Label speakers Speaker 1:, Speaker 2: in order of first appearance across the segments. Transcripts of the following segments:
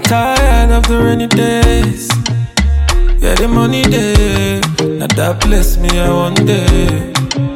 Speaker 1: Tired of the rainy days. Yeah, the money day. Now that bless me, I one day.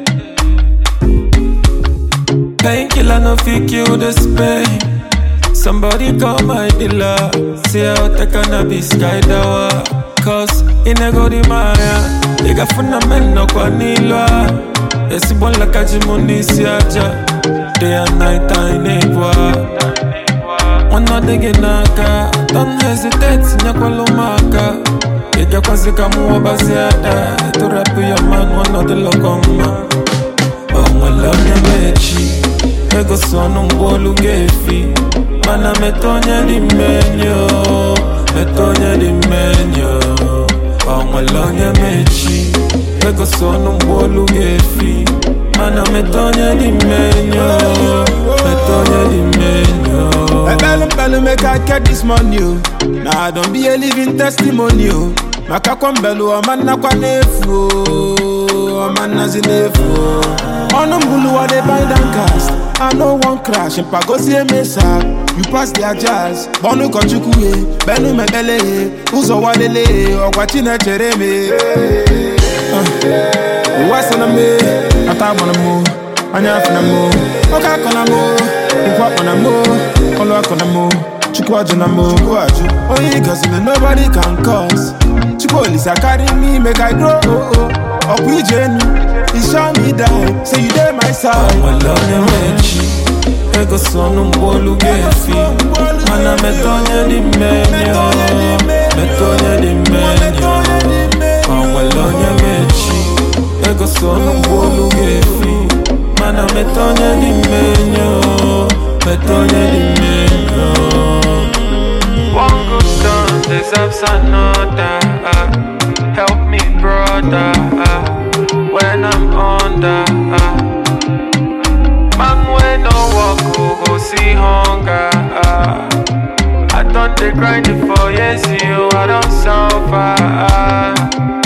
Speaker 1: Painkiller no fit kill this pain. Somebody call my dealer. Say out the cannabis skydawa. Cause in a go di maya. Iga fundamento kwa nilwa. Esi bon la kajimundi siaja. Day and night I nebwa. Mwana dege naka. Don't hesitate nyakwalo maka. Iga kwazika muwa baziada. To rap your man one the lokoma. onwelonye mechi ego sono ngwolu gefi mana metonye di menyo metonye di menyo onwelonye mechi ego sono ngwolu gefi mana metonye di menyo metonye di menyo
Speaker 2: Ebelu mbelu make I get this money o. Now I don't be a living testimony o. Maka kwa mbelu ọmanna kwa n'efu o. Ọmanna si n'efu o. Ọnụ mbulu I dey bind and cast. I no wan crash mpagosi emesa. You pass their jazz. Bọnu kọchukwu ye, benu mekpele ye. Ụzọ walele ye, ọgwa Chinechere me. Ụwa sị na me, ata agbara m, anya afọ na m, oke akọ na m, nkwu akpọ na m, ọlụ akọ na m, chukwu ajụ na m, chukwu ajụ. Onye ị gọziri nobody can cause. Chukwu Olisa carry me make I grow. Oh, oh. Ọkwa ije enu, he show me die, say you dey my side.
Speaker 1: onwelonye mechi ego sono ngwolu gefi mana metonye di menyo metonye di menyo onwelonye mechi ego sono ngwolu gefi mana metonye di menyo metonye di menyo One good turn deserves another. Uh, help me, brother, uh, when I'm under. Uh, man, when no walk, go, go see hunger. Uh, I done the grind for years, you I don't suffer. Uh,